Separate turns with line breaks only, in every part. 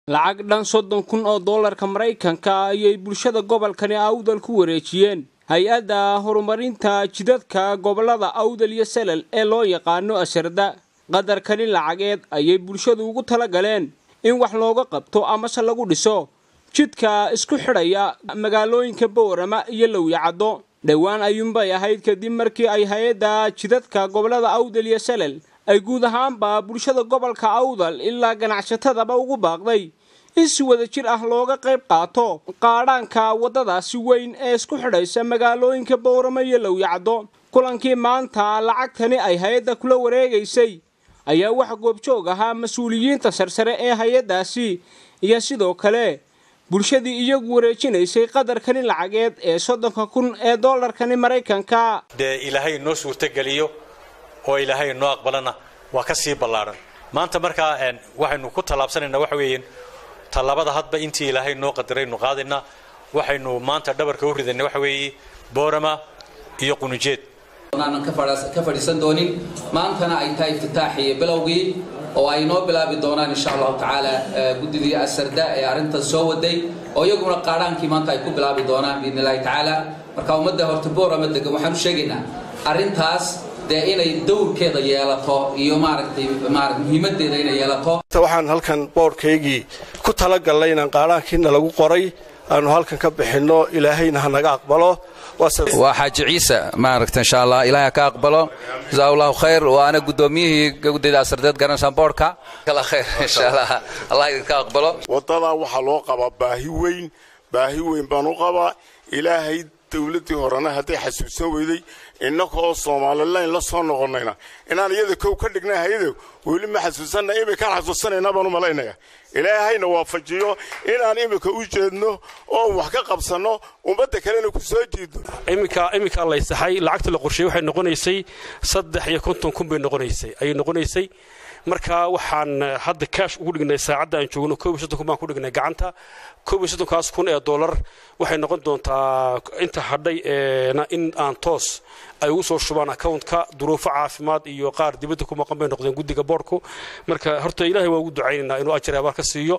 lacag dhan soddon kun oo dollarka maraykanka ayay bulshada gobolkani awdal ku wareejiyeen hay-adda horumarinta jidadka gobollada awdal iyo salal ee loo yaqaano asarda qadarkani lacageed ayay bulshadu ugu tala galeen in wax looga qabto amase lagu dhiso jidka isku xidhaya magaalooyinka boorama iyo lowyacaddo dhowaan ayuunbay ahayd kadib markii ay hay-adda jidadka gobollada awdal iyo salal ay guud ahaanba bulshada gobolka awdal ilaa ganacsatadaba ugu baaqday in si wada jir ah looga qayb qaato qaadhaanka waddadaasi weyn ee isku xidhaysa magaalooyinka boorama iyo lowyacaddo kulankii maanta lacagtani ay hay-adda kula wareegaysay ayaa waxa goobjoog ahaa mas-uuliyiinta sarsare ee hay-addaasi iyo sidoo kale bulshadii iyagu wareejinaysay qadarkani lacageed ee soddonka kun ee dollarkani maraykanka
dee ilaahay noo suurtogeliyo oo ilaahay noo aqbalana waa ka sii ballaadhan maanta markaa waxaynu ku tallaabsanaynaa waxa weeyaan tallaabada hadba intii ilaahay noo qadaraynu qaadaynaa waxaynu maanta dhabarka u ridaynaa waxa weeye boorama iyo qunujeed
aanan ka fadhiisan doonin maantana ay tahay iftitaaxii bilowgii oo ay noo bilaabi doonaan insha allahu tacaala guddidii asarda ee arrintan soo waday oo iyaguna qaadhaankii maanta ay ku bilaabi doonaan biidn illahi tacaala marka ummadda horta boorama degan waxaan u sheegaynaa arrintaas dee inay dowrkeeda yeelato iyo maaragtay maarata muhiimadeeda inay yeelato
waxaan halkan boodhkaygii ku talagalnay inaan qaadhaankiina lagu qoray aanu halkan ka bixinno ilaahayna ha naga aqbalo
waa xaaji ciise maaragta insha allah ilaahay ha ka aqbalo jasaa allahu khayr waana guddoomiyihii guddida asardeed garanaysan boodhka kala khayr insha allah allah idinka aqbalo
waddadaa waxaa loo qabaa baahi weyn baahi weyn baan u qabaa ilaahay dawladdii horena hadday xasuusan weyday innaka oo soomalilayn la soo noqonnayna inaan iyada kow ka dhignay hayado weli ma xasuusanna imikaan xasuusanaynaa baan u malaynaya ilaahayna waafajiyo inaan imika u jeedno oon wax ka qabsanno ummadda kalena ku soo jiidno
iminkaa laysaxay lacagta la qorsheeyey waxay noqonaysay saddex iyo konton kun bay noqonaysay ayay noqonaysay marka waxaan hadda kaash ugu dhignay saacadda aan joogno koob iyo soddon kun baan ku dhignay gacanta koob iyo soddonkaas kun ee dollar waxay noqon doontaa inta hadhay eena in aan toos ay ugu soo shubaan accountka duruufo caafimaad iyo qaar dibadda ku maqan bay noqdeen guddiga boorku marka horta ilaahay waa ugu ducaynaynaa inuu ajar abaal ka siiyo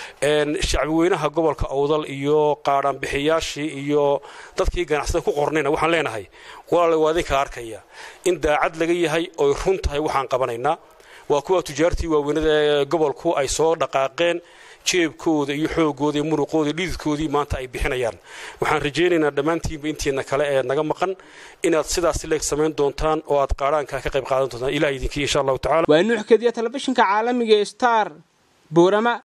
shacbi weynaha gobolka awdal iyo qaadhaanbixiyaashii iyo dadkii ganacsada ku qornayna waxaan leenahay walaale waa idinka arkaya in daacad laga yahay oy run tahay waxaan qabanaynaa waa kuwa tujaartii waaweynada ee gobolku ay soo dhaqaaqeen jeebkooda iyo xoogooda iyo muruqooda iyo dhididkoodii maanta ay bixinayaan waxaan rajaynaynaa dhammaantiinba intiina kale ee naga maqan inaad sidaas leeg samayn doontaan oo aad qaadhaanka ka qayb qaadan doontaan ilaah idinkii insha allahu tacala
waa nuux kediya telefishinka caalamiga star boorama